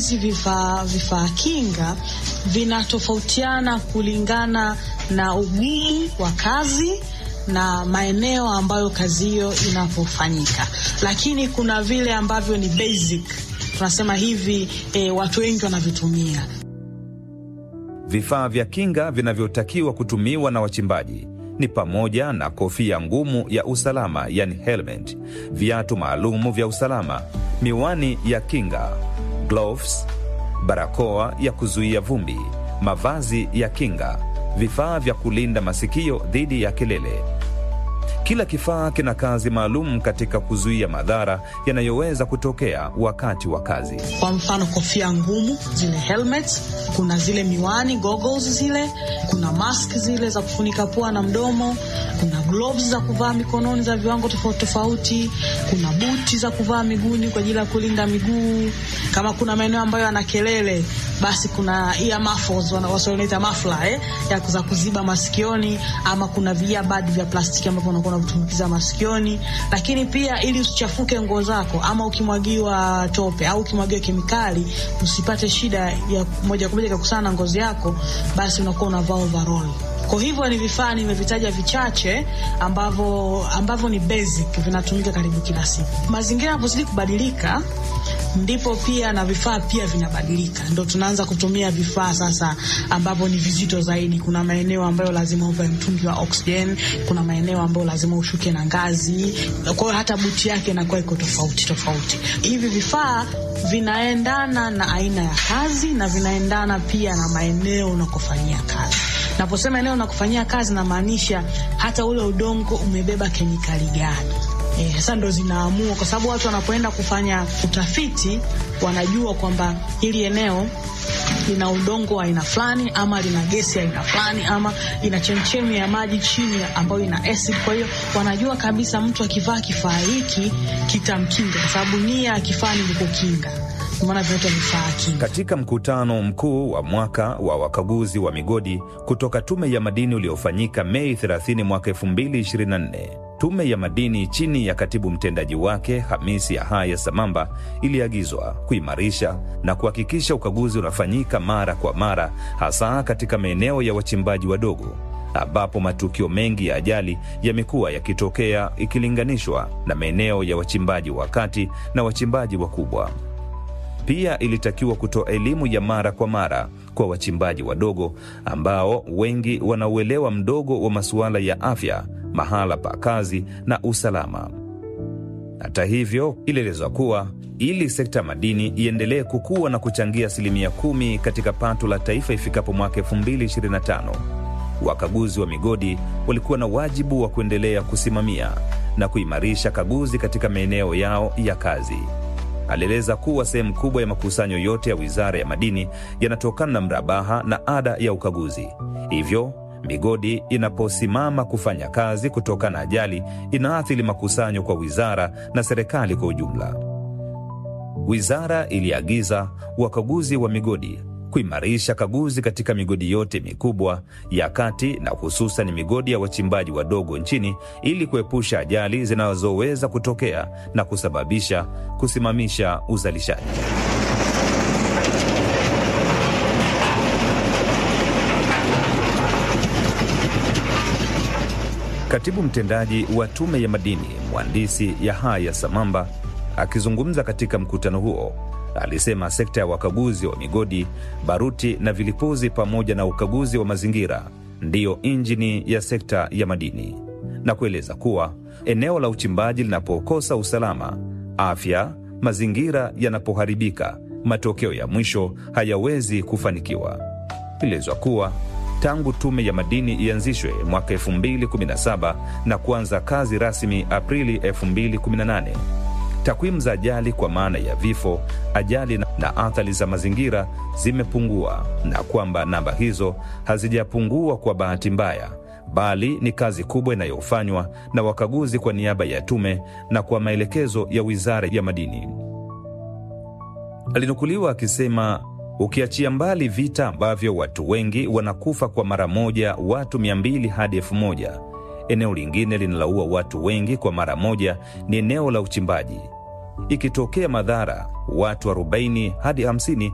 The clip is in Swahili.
Hizi vifaa vifaa kinga vinatofautiana kulingana na ugumu wa kazi na maeneo ambayo kazi hiyo inapofanyika, lakini kuna vile ambavyo ni basic, tunasema hivi e, watu wengi wanavitumia. Vifaa vya kinga vinavyotakiwa kutumiwa na wachimbaji ni pamoja na kofia ngumu ya usalama yani helmet, viatu maalumu vya usalama, miwani ya kinga, gloves, barakoa ya kuzuia vumbi, mavazi ya kinga, vifaa vya kulinda masikio dhidi ya kelele. Kila kifaa kina kazi maalum katika kuzuia madhara yanayoweza kutokea wakati wa kazi. Kwa mfano, kofia ngumu zile helmets, kuna zile miwani goggles zile, kuna mask zile za kufunika pua na mdomo, kuna gloves za kuvaa mikononi za viwango tofauti tofauti, kuna buti za kuvaa miguuni kwa ajili ya kulinda miguu. Kama kuna maeneo ambayo yana kelele, basi kuna ear muffles wanaita muffler eh, ya za kuziba masikioni, ama kuna earbud vya plastiki ambavyo unakuwa unavitumbukiza masikioni. Lakini pia ili usichafuke nguo zako, ama ukimwagiwa tope au ukimwagiwa kemikali, usipate shida ya moja kwa moja ikakusana na ngozi yako, basi unakuwa unavaa overall. Kwa hivyo ni vifaa nimevitaja vichache ambavyo ambavyo ni basic vinatumika karibu kila siku. Mazingira yanapozidi kubadilika ndipo pia na vifaa pia vinabadilika, ndo tunaanza kutumia vifaa sasa ambavyo ni vizito zaidi. Kuna maeneo ambayo lazima uvae mtungi wa oxygen, kuna maeneo ambayo lazima ushuke na ngazi, kwa hiyo hata buti yake inakuwa iko tofauti tofauti. Hivi vifaa vinaendana na aina ya kazi na vinaendana pia na maeneo unakofanyia kazi. Naposema eneo unakofanyia kazi, namaanisha hata ule udongo umebeba kemikali gani. Eh, sasa ndo zinaamua, kwa sababu watu wanapoenda kufanya utafiti wanajua kwamba hili eneo lina udongo wa aina fulani ama lina gesi ya aina fulani ama ina chemchemi ya maji chini ambayo ina acid. Kwa hiyo wanajua kabisa mtu akivaa kifaa hiki kitamkinga, kwa sababu nia ya kifaa ni kukinga. Katika mkutano mkuu wa mwaka wa wakaguzi wa migodi kutoka Tume ya Madini uliofanyika Mei 30 mwaka 2024, Tume ya Madini chini ya katibu mtendaji wake Hamisi Yahaya Samamba iliagizwa kuimarisha na kuhakikisha ukaguzi unafanyika mara kwa mara, hasa katika maeneo ya wachimbaji wadogo ambapo matukio mengi ya ajali yamekuwa yakitokea ikilinganishwa na maeneo ya wachimbaji wa kati na wachimbaji wakubwa. Pia ilitakiwa kutoa elimu ya mara kwa mara kwa wachimbaji wadogo ambao wengi wanauelewa mdogo wa masuala ya afya, mahala pa kazi na usalama. Hata hivyo, ilielezwa kuwa ili sekta ya madini iendelee kukua na kuchangia asilimia kumi katika pato la taifa ifikapo mwaka 2025, wakaguzi wa migodi walikuwa na wajibu wa kuendelea kusimamia na kuimarisha kaguzi katika maeneo yao ya kazi. Alieleza kuwa sehemu kubwa ya makusanyo yote ya Wizara ya Madini yanatokana na mrabaha na ada ya ukaguzi. Hivyo migodi inaposimama kufanya kazi kutokana na ajali, inaathiri makusanyo kwa wizara na serikali kwa ujumla. Wizara iliagiza wakaguzi wa migodi kuimarisha kaguzi katika migodi yote mikubwa ya kati na hususan migodi ya wachimbaji wadogo nchini ili kuepusha ajali zinazoweza kutokea na kusababisha kusimamisha uzalishaji. Katibu mtendaji wa Tume ya Madini Mhandisi Yahaya Samamba akizungumza katika mkutano huo alisema sekta ya wakaguzi wa migodi, baruti na vilipuzi pamoja na ukaguzi wa mazingira ndiyo injini ya sekta ya madini, na kueleza kuwa eneo la uchimbaji linapokosa usalama, afya, mazingira yanapoharibika, matokeo ya mwisho hayawezi kufanikiwa. Ilielezwa kuwa tangu Tume ya Madini ianzishwe mwaka 2017 na kuanza kazi rasmi Aprili 2018 takwimu za ajali kwa maana ya vifo, ajali na athari za mazingira zimepungua, na kwamba namba hizo hazijapungua kwa bahati mbaya, bali ni kazi kubwa inayofanywa na wakaguzi kwa niaba ya tume na kwa maelekezo ya Wizara ya Madini. Alinukuliwa akisema, ukiachia mbali vita ambavyo watu wengi wanakufa kwa mara moja, watu 200 hadi 1000 eneo lingine linaloua watu wengi kwa mara moja ni eneo la uchimbaji. Ikitokea madhara, watu 40 hadi 50